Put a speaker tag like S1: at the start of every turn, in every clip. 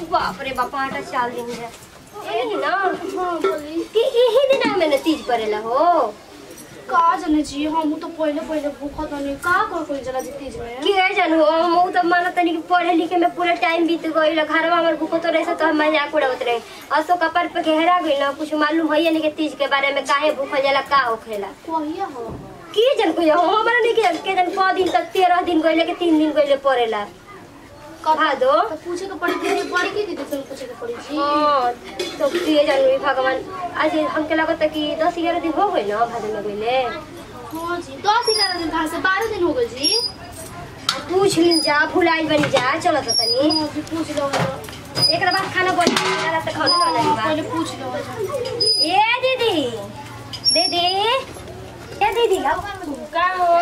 S1: बाप रे बाप आटा चाल दिन है ए ना
S2: हाँ बोली
S1: कि यही दिन में न तीज पड़ेला हो
S2: का जाने जी हम तो पहले पहले भूखत नहीं का कर कोई जला जी तीज में
S1: कि है जानू हम उ तो मानो तनी कि पढ़े लिखे में पूरा टाइम बीत गइल घरवा हमर भूखो तो रहे तो हम मजाक उड़ावत रहे असो कपर पे घेरा गइल ना कुछ मालूम है नहीं कि तीज के बारे में काहे भूखल जाला का होखेला
S2: कहिया हो
S1: की जन को हमरा नहीं कि के जन क दिन तक 13 दिन गइले के 3 दिन गइले पड़ेला भादो
S2: तो पूछे के पड़ी दीदी पड़ी की दीदी से पूछे के पड़ी जी
S1: हाँ, तो प्रिय जानवी भगवान आज हमके लगता कि दस ग्यारह दिन हो गए ना भादो में गइले
S2: हाँ जी दस ग्यारह दिन कहाँ से बारह दिन हो गए जी
S1: पूछ लिन जा भुलाई बनी जा चलो तो तनी
S2: हाँ जी पूछ लो
S1: एक बाद खाना बन जाला त खाना
S2: हाँ,
S1: बनाई बा
S2: पहले पूछ लो
S1: ए दीदी दीदी ए दीदी
S3: का हो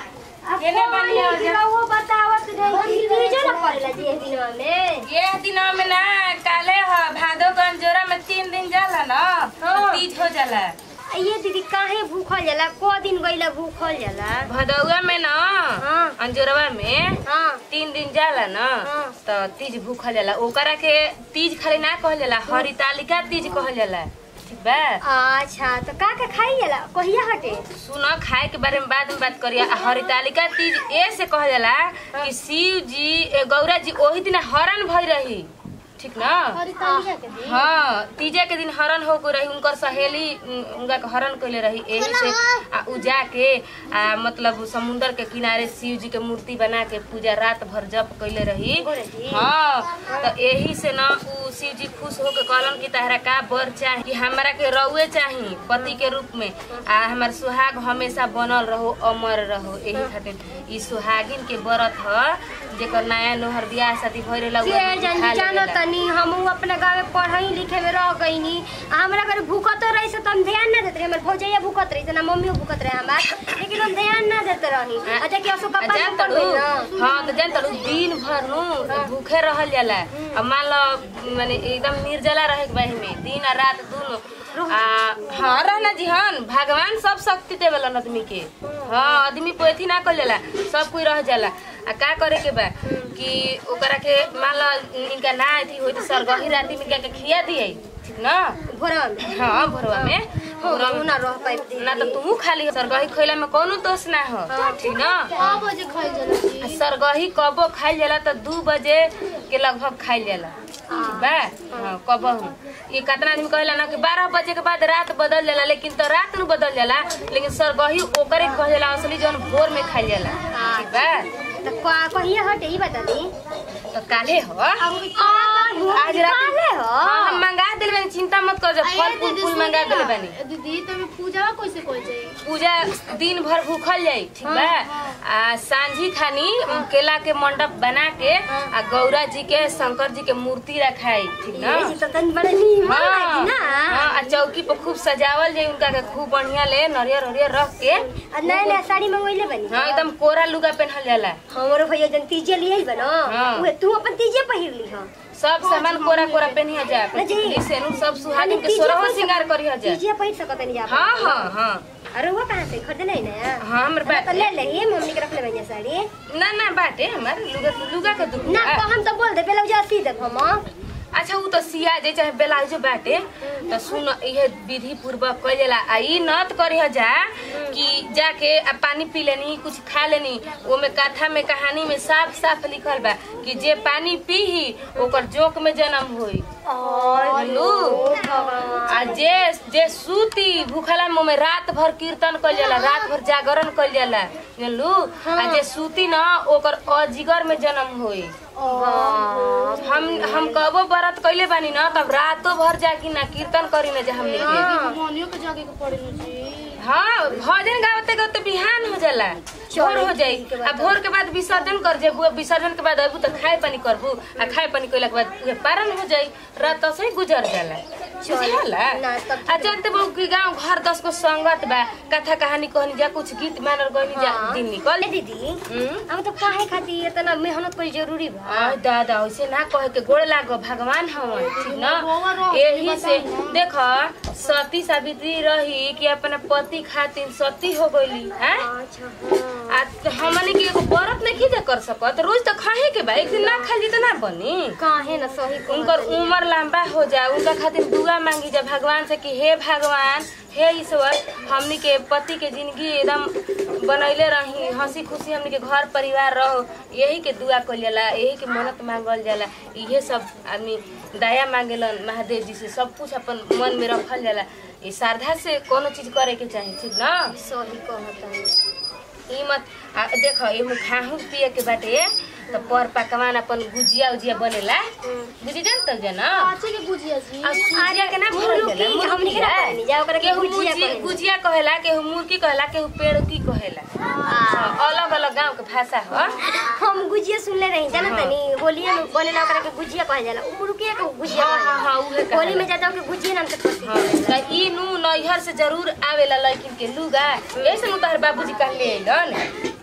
S3: केने बनी हो जा?
S1: वो बतावत रही तीजो ना पड़ेला जी ए दिनवा में
S3: ये दिनों में ना काले ह भादो कंजोरा में तीन दिन जाला ना
S1: हाँ।
S3: तीज हो जाला
S1: आ ये दीदी काहे भूखल जाला को दिन गइला भूखल जाला
S3: भदौआ में ना
S1: हाँ।
S3: अंजोरवा में
S1: हाँ
S3: तीन दिन जाला ना
S1: हाँ।
S3: तो तीज भूखल जाला ओकरा के तीज खाली ना कहल जाला हरितालिका तीज कहल जाला ठीक बा
S1: अच्छा तो का का खाई जाला कहिया हटे
S3: सुन खाए के बारे में बाद में बात करिए आ हरितालिका तीज ए से कहल जाला कि शिव जी ए, गौरा जी ओही दिन हरण भई रही ठीक ना
S2: हरी तालिया के दिन
S3: हाँ तीजा के दिन हरण हो रही उनकर सहेली उन- उनका के हरण कैले रही एही से आ उ जाके आ मतलब समुंदर के किनारे शिव जी के मूर्ति बना के पूजा रात भर जप कैले रही
S1: गोरे जी।
S3: हाँ तो एही से ना उ शिव जी खुश होके कहलन कि तहरा का बर चाही कि हमरा के रउए चाही पति के रूप में आ हमार सुहाग हमेशा बनल रहो अमर रहो एही खातिर ई सुहागिन के व्रत ह जेकर नया नोहर बियाह शादी भइल रहला
S1: के
S3: उ
S1: जानी
S3: खा
S1: जानो
S3: लेवेला।
S1: तनी हम अपने गाँव में पढ़ई लिखे में रह गईनी आ हमरा घर भूखत रही से तो हम ध्यान ना देते रही हमर भौजैया भूखत रही से ना मम्मियो भूखत रहे हमार लेकिन हम ध्यान ना देते रही अच्छा कि असो
S3: आ
S1: कपा
S3: जान
S1: पड़
S3: तड़ू
S1: गई ना
S3: हाँ तो जान तड़ू दिन भर नु भूखे रहल जाला अब मान लो माने एकदम निर्जला रहे के बाही में दिन और रात दोनों आ हाँ रहना जी हाँ भगवान सब शक्ति देवेला आदमी के हाँ आदमी पे अथी ना कर जाला सब कोई रह जाला आ का करे के बा कि ओकरा के मान लो इनका ना अथी होई तो सरगही राती में क्या के खिया दिए ठीक ना
S1: भोरवा में
S3: हाँ भोरवा में भोरवा
S1: हम
S3: में
S1: ना रह पाइब
S3: ना तो तू खाली सरगही खइला में कोनो दोष ना हो ठीक ना
S2: हाँ बजे खाई जला
S3: आ
S2: जी
S3: सरगही कबो खाइल जाला त दू बजे के लगभग खाइल जाला ठीक बा हाँ कबहू ये कितना आदमी कहेला ना कि बारह बजे के बाद रात बदल जाला लेकिन तो रात में बदल जाला लेकिन सरगही ओकरे कहल जाला असली जौन भोर में खाइल जाला ठीक बा
S1: तो का- कहिया हटे ई बता दी
S3: तो काले हो
S1: आज काले हो
S3: हाँ हम मंगा दिल बानी चिंता मत कर जब फल फूल फूल मंगा दिल बानी
S2: दीदी तब पूजा कैसे कोई जाए
S3: पूजा दिन भर भूखल जाई ठीक बा आ सांझी खानी केला के मंडप बना के आ गौरा जी के शंकर जी के मूर्ति रखाई ठीक ना
S1: ये तो तनी बड़ा नीमन
S3: हाँ,
S1: लागी ना
S3: हाँ, आ चौकी पर खूब सजावल जाई उनका के खूब बढ़िया ले नरियर हरियर रख के
S1: आ नया नया साड़ी मंगवैले बनी
S3: हाँ एकदम कोरा लुगा पहनल जाला
S1: हमरो भैया जन तीजे लिए बनो
S3: हाँ।
S1: उहे तू अपन तीजे पहिर ली हो
S3: सब सामान कोरा कोरा पहनिया जा
S1: ना जी।
S3: टिकली सेनुर सब सुहागिन के
S1: तीजे
S3: सोरहो
S1: पहिर
S3: श्रृंगार
S1: सकत-
S3: करिया जा
S1: तीजे पहिर सकत नहीं जा
S3: हाँ हाँ हाँ
S1: अरे वो कहाँ से खरीदे नहीं ना
S3: हाँ हमर
S1: तो
S3: बाटे
S1: ले ले मम्मी के रख ले भैया साड़ी
S3: ना ना बाटे हमर लुगा लुगा के दुख
S1: ना तो हम तो बोल दे बेलौजा सी दे हम
S3: अच्छा उ तो सिया जे चाहे ब्लाउजो बाटे तो सुन इहे विधि पूर्वक कइल जाला आ ई नत करिह जा कि जाके आ पानी पी लेनी कुछ खा लेनी ओमे कथा में कहानी में साफ साफ लिखल बा कि जे पानी पीही ओकर जोक में जन्म होई हेलो आ जे जे सूती भूखला मुंह में रात भर कीर्तन कइल जाला रात भर जागरण कइल जाला जानलू आ जे सूती ना ओकर अजिगर में जन्म होई हम हम कबो व्रत कइले बानी ना तब रातो भर जाके ना कीर्तन करी ना जा हमने के
S2: मनियो के जाके के पड़े न जी
S3: हाँ भजन गावते गावते बिहान हो जाला भोर हो जाई आ भोर के बाद विसर्जन कर जेबू विसर्जन के बाद अबू तो खाए पानी करबू आ खाए पानी कइला के बाद उहे पारण हो जाई रात से ही गुजर जाला
S1: चल
S3: बुझाला
S1: ना तब
S3: आ चलते बहु के गांव घर दस को संगत बा कथा कहानी कहनी जा कुछ गीत मानल गनी जा
S1: हाँ।
S3: दिन निकल
S1: ए दीदी
S3: हम्म?
S1: हम तो काहे खातिर इतना मेहनत कोई जरूरी बा
S3: आ दादा वैसे ना कहे के गोड़ लागो भगवान हवन ठीक न
S2: रोवा रोवा
S3: यही से
S2: बताई
S3: देख सती सावित्री रही कि अपना पति खातिर सती हो गईली हैं
S1: अच्छा हाँ।
S3: आ हमने के एगो व्रत नहीं जा कर सकत रोज तो खाए के बा एक दिन ना खाली तो ना बनी
S1: काहे ना सही कहत
S3: उनकर
S1: तनी।
S3: उम्र लंबा हो जाए उनका खातिर दुआ मांगी जा भगवान से कि हे भगवान हे ईश्वर हमनी के पति के जिंदगी एकदम बनैले रही हंसी खुशी हमनी के घर परिवार रहो यही के दुआ कल जाला यही के मन्नत मांगल जाला इहे सब आदमी दया मांगेलन महादेव जी से सब कुछ अपन मन में रखल जाला ये श्रद्धा से कोनो चीज करे के चाही ठीक ना
S1: सही कहत तनी।
S3: ई मत आ, देख एमे खाहू पिए के बाटे तो पर पकवान अपन गुजिया उजिया बनेला बुझी जान तब जना
S2: काचे के बुझिया जी
S3: आ सुजिया के ना भरल
S1: मुर्गी,
S3: जाला
S1: हमनी के ना कहनी जा, ओकरा के
S3: केहू
S1: गुजिया
S3: मुर्गी-
S1: कहनी।
S3: गुजिया कहेला केहू मुर्गी कहेला केहू पेड़ की कहेला अलग अलग गांव के भाषा ह
S1: हम गुजिया सुनले रही जाना
S3: हाँ।
S1: तनी होलिया में बनेला ओकरा के गुजिया कहल जाला उ मुर्गिया के गुजिया
S3: हाँ,
S1: कहल
S3: हाँ, हाँ, उहे
S1: जाला। होली
S3: कहेला।
S1: में ज्यादा ओके गुजिया नाम से प्रसिद्ध
S3: हाँ,
S1: होला।
S3: त ई नु नैहर से जरूर आवेला लड़किन के लुगा ऐसे नु तहर बाबूजी कहले अइलन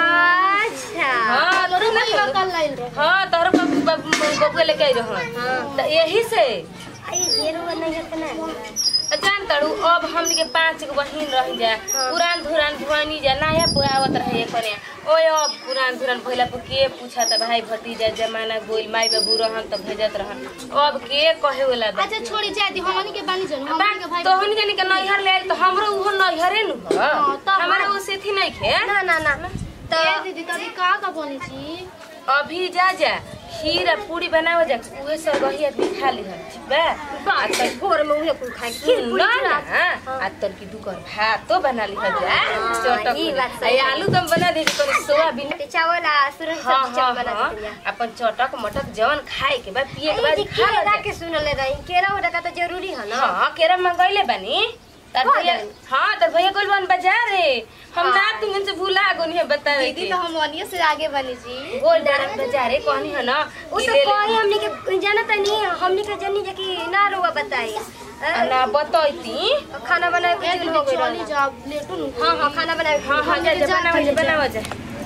S1: अच्छा
S3: हाँ तोरे ना
S2: का कल लाइन रे
S3: हाँ तोहर बाबू बाबू बबुआ लेके आई रहन
S1: हाँ।
S3: त यही से
S1: आई ढेरो नहीं है ना
S3: जान तड़ू अब हमनी के पांच गो बहिन रह जा
S1: हाँ।
S3: पुरान धुरान भुआनी जा नया पुरावत रहे करे ओए अब पुरान धुरान भइला पर के पूछा त भाई भतीजा जमाना गोइल माई बाबू रहन त भेजत रहन अब के कहे वाला बा
S2: अच्छा छोड़ी जाए दी हमनी के बानी जन हमनी के भाई
S3: तोहनी जनी के नैहर ले आइल त हमरो उहो नैहरे नु ह
S2: हाँ, तब
S3: हमारा
S2: हम-
S3: वो सेथी नहीं खे
S1: ना ना ना
S2: तो
S1: तो
S2: दीदी तभी का का बनी जी
S3: अभी जा जा खीर आ पूरी बनावे जा उहे सब रही आदमी खा ली ठीक बा आ त
S1: भोर में उहे कुल खाए खीर पूरी
S3: ना
S1: चूड़ा।
S3: ना आ तोर की दुकर भातो बना ली जा
S1: हाँ,
S3: चटक
S1: ई बात
S3: आ
S1: सही है।
S3: आलू दम बना दे तोर सोयाबीन
S1: ते चावल आ सुरन
S3: हाँ
S1: सब्जी
S3: हाँ
S1: चट बना
S3: हाँ
S1: देतिया
S3: अपन चटक मटक जवन खाए के बाद पिए के
S1: ए
S3: बाद
S1: जी
S3: खा
S1: केरा
S3: ले
S1: के सुनले रही केरा उरा का तो जरूरी है ना
S3: हाँ केरा मंगैले बानी तार
S1: हाँ,
S3: भैया
S1: जानी।
S3: हाँ तार भैया कोल बन बाजार रे हम
S1: हाँ।
S3: ना तुमन से भूला गोनी है बतावे
S2: दीदी
S3: के
S2: तो हम वनिए से आगे बनी जी
S3: गोल डाल बाजार रे कहनी है ना
S1: उ
S3: कि
S1: तो
S3: ले ले।
S1: कोई हमनी के जाना तनी हमनी के जनी जे कि ना रुआ बताई
S3: आ ना बतैती
S1: खाना बनाए
S2: ए
S1: के दिन
S2: दीदी
S1: हो गइल
S2: चली
S1: रहल।
S2: जा लेटू नु
S1: हाँ हाँ खाना बनाए
S3: हाँ हाँ जा जा
S2: जा,
S3: बनावा जा
S2: जा।
S3: बनावा जा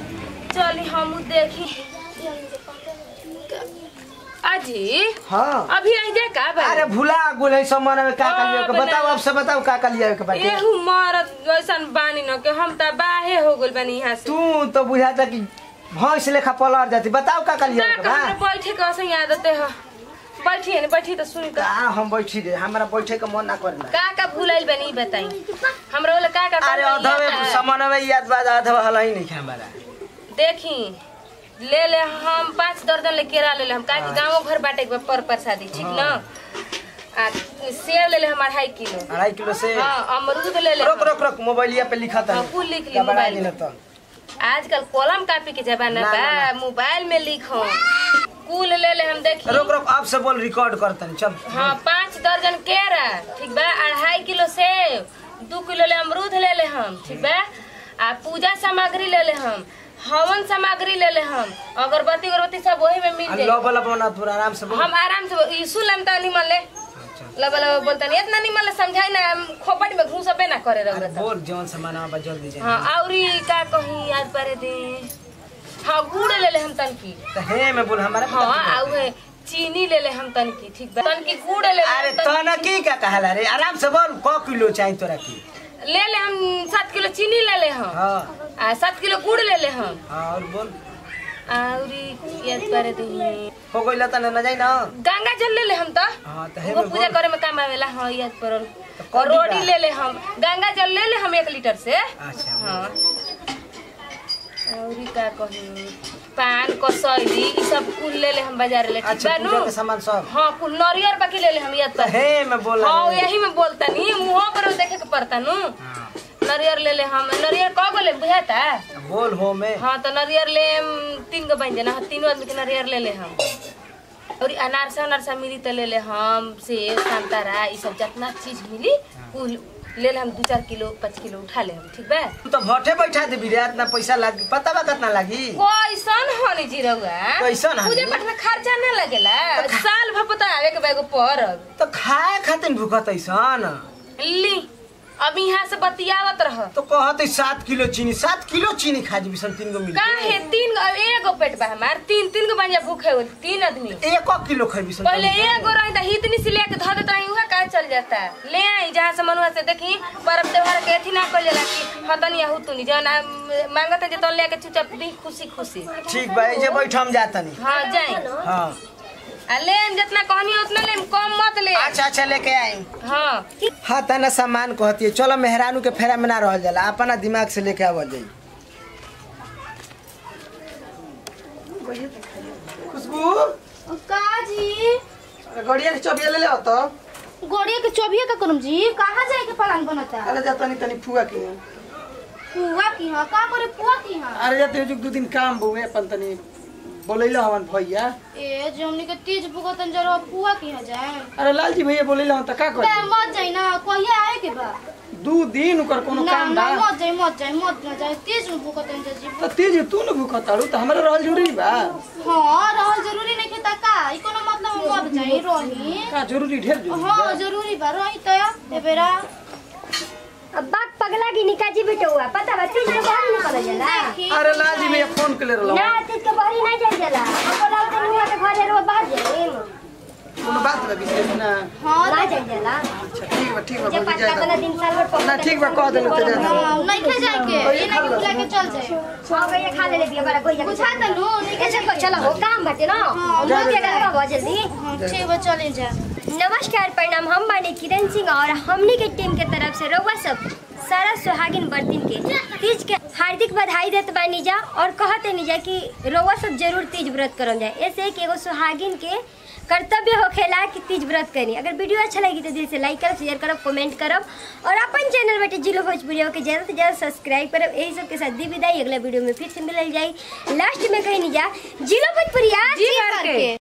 S3: चली हम देखी अजी
S4: हाँ
S3: अभी आई जा का बा
S4: अरे भुला गुल है सब मन में का का लिया के
S3: हाँ,
S4: बताओ
S3: बना-
S4: अब से बताओ का का लिया के बाटे
S3: एहू मरत ऐसन बानी न के हम त बाहे हो गइल बानी यहाँ से
S4: तू तो बुझाता कि भैंस लेखा पलट जाती बताओ का का लिया
S3: ना
S4: के
S3: का
S4: बा
S3: हमरा बैठे के असं आदत है बैठी है बैठी तो सुन
S4: का हम बैठी रे हमरा बैठे के मन ना करना
S3: का का भूलाइल बानी ई बताई हमरा वाला का का
S4: अरे
S3: करना
S4: अधवे
S3: याद है?
S4: सामान में याद बात अधवा हला ही नहीं खा हमारा
S3: देखी ले ले हम पाँच दर्जन ले केरा ले ले हम काहे कि गाँव घर बाटे के बा पर प्रसादी ठीक न आ सेब ले ले हम अढ़ाई किलो
S4: अढ़ाई किलो से
S3: हाँ अमरूद ले ले
S4: रोक
S3: हम।
S4: रोक रोक मोबाइलिया पे लिखा था
S3: हाँ, कुल लिख ली
S4: का बना
S3: मोबाइल
S4: देना
S3: में।
S4: तो
S3: आजकल कलम कापी के जमाना
S4: ना,
S3: बा
S4: ना,
S3: मोबाइल में लिखो कुल ले ले हम देखी
S4: रोक रोक अब से बोल रिकॉर्ड करता नहीं चल
S3: हाँ पाँच दर्जन केरा ठीक बा अढ़ाई किलो सेब दू किलो ले अमरूद ले ले हम ठीक बा आ पूजा सामग्री ले ले हम हवन सामग्री ले ले हम अगरबत्ती अगरबत्ती सब वही में मिल जाए
S4: लो बोला बना तू आराम से बोल
S3: हम आराम से यीशु लम तो निमन ले
S4: अच्छा।
S3: लब लब बोलता नहीं इतना निमन ले समझाई ना हम खोपड़ी में घूसबे ना करे
S4: अरे
S3: रहो
S4: बोल जौन सामान बा जल्दी जाए
S3: हाँ औरी का कहीं याद परे दे हाँ गुड़ ले ले हम तनकी
S4: तो हे में बोल हमारा
S3: हाँ आउ है चीनी ले ले हम तनकी ठीक बा तनकी गुड़ ले ले हम
S4: अरे
S3: तनकी
S4: तो की का कहला रे आराम से बोल क किलो चाहिए तोरा की
S3: ले ले हम सात किलो चीनी ले ले हम
S4: हाँ
S3: आ सात किलो गुड़ ले ले हम
S4: हाँ और बोल
S3: औरी याद परे दे
S4: हो गइल त न जाई ना
S3: गंगा जल ले ले हम तो
S4: हाँ तो हे
S3: वो
S4: में
S3: पूजा
S4: बोल
S3: करे में काम आवेला हाँ याद पड़ल
S4: कौन
S3: और रोटी
S4: बा?
S3: ले ले हम गंगा जल ले ले हम एक लीटर से
S4: अच्छा
S3: हाँ औरी का कही पान कसैली ई सब कुल ले ले हम बाजार ले ठीक
S4: अच्छा
S3: बा
S4: पूजा
S3: नु
S4: के सामान सब
S3: हाँ कुल नरियर बाकी ले ले हम याद
S4: तो
S3: पर
S4: हे में बोल
S3: हाँ यही में बोलता नी मुंह पर देखे के पड़ता नु नरियर ले ले हम नरियर कौ गो ले बुझाता
S4: बोल हो में
S3: हाँ तो नरियर ले हम तीन गो बन जाना तीनों आदमी के नरियर ले ले हम और ई अनारसा उनारसा मिली तो ले ले हम सेब संतरा ई सब जितना चीज मिली कुल ले ले हम दू चार किलो पाँच किलो उठा ले हम ठीक बा
S4: तू तो भट्टे बैठा दे बिरे इतना पैसा लागी पता बा कितना लागी
S3: कैसन होनी जी रहुआ
S4: कैसन हनी?
S3: पूजा पाठ में खर्चा ना लगेला साल भर पता आवे के बैगो परब
S4: तो खाए खातिर भूखत ऐसन
S3: ली अब यहाँ से बतियावत रह
S4: तो कहत है सात किलो चीनी सात किलो चीनी खा जी बिसन तीन गो मिल
S3: काहे तीन गो एगो पेट बा हमार तीन तीन गो बनिया भूखे हो तीन आदमी
S4: एक किलो खाई बिसन
S3: पहले एगो रही त हितनी से लेके धो देता रही उहा काहे चल जाता ले आई जहाँ से मनुआ से देखी पर्व त्योहार के अथी ना कल जाला कि हतनी हुतनी जौन आ, मांगत है जे तो लेके चुपचाप दी खुशी खुशी
S4: ठीक बा जे बैठ हम जातनी
S3: हाँ जाई
S4: हाँ
S3: आ ले आइम जितना कहनी उतना ले आइम, कम मत ले आइम।
S4: अच्छा अच्छा लेके आई
S3: हाँ
S4: हाँ तना सामान कहती है चलो मेहरानू के फेरा में ना रह जाला अपना दिमाग से लेके आवल जाई खुशबू
S2: का जी
S4: गड़िया के चबिया ले ले तो
S2: गोड़िया के चौबिया का करम जी कहाँ जाए के प्लान बनता
S4: अरे जा तनी तनी फुआ के
S2: पुआ की हाँ का करे पुआ की हाँ
S4: अरे जा तेजुक दू दिन काम बुए अपन तनी बोलैला हवन भैया
S2: ए जो हमनी के तीज भुगतन जरो पुआ की हाँ जाए
S4: अरे लालजी भैया बोलैला हवन त का
S2: बे
S4: कर
S2: मत जाई ना कहिया आए के बा
S4: दू दिन ओकर कोनो
S2: ना
S4: काम
S2: ना
S4: बा
S2: मत जाई मत जाई मत ना जाई तीज में भुगतन जा जी
S4: तो तेज तू न भूख ताड़ू तो हमरा रहल जरूरी बा
S2: हाँ रहल जरूरी नहीं खेता का ई कोनो मतलब मत जाई रही
S4: का जरूरी ढेर जरूरी
S2: हाँ
S4: बा।
S2: जरूरी बा रही तो ए बेरा
S1: अब बात पगला की निकाजी बेटा हुआ पता बा तीज के बाहर निकल जाला
S2: देखी
S4: अरे लालजी भैया फोन के ले रहल
S1: ना तीज के बाहर नहीं जाए जाला अब बोला उधर हुआ के घरे रो बाहर जाए
S4: कोनो बात बा विशेष ना
S2: हाँ
S1: ना जाए जाला
S4: अच्छा ठीक बा ठीक बा
S1: जे
S4: बोली
S1: पाँच
S4: जाए
S1: वाला दिन साल भर पकड़
S4: ना ठीक बा कह देलू तो जा
S2: हाँ, नहीं खे जाए के ये नहीं कि बुला के चल जाए
S1: हाँ भैया खा ले ले बिया बड़ा कोई जगह
S2: बुझा तनु नहीं के
S1: ऐसे को चलो हो काम बाटे ना
S2: हाँ,
S1: मुंह के गलबा बहुत जल्दी
S2: हाँ, ठीक बा चले जा
S1: नमस्कार प्रणाम हम बानी किरण सिंह और हमनी के टीम के तरफ से रउआ सब सारा सुहागिन बर्तिन के तीज के हार्दिक बधाई देत बानी जा और कहते नहीं जा कि रउआ सब जरूर तीज व्रत करल जाए ऐसे कि एगो सुहागिन के कर्तव्य होखेला कि तीज व्रत करी अगर वीडियो अच्छा लगी तो दिल से लाइक करब शेयर करब कमेंट करब और अपन चैनल बेटे जिलो भोजपुरिया के ज़्यादा से ज़्यादा सब्सक्राइब करब यही सब के साथ दी विदाई अगला वीडियो में फिर से मिलल जाई लास्ट में कहीं नहीं जा जिलो भोजपुरिया
S3: जी भर के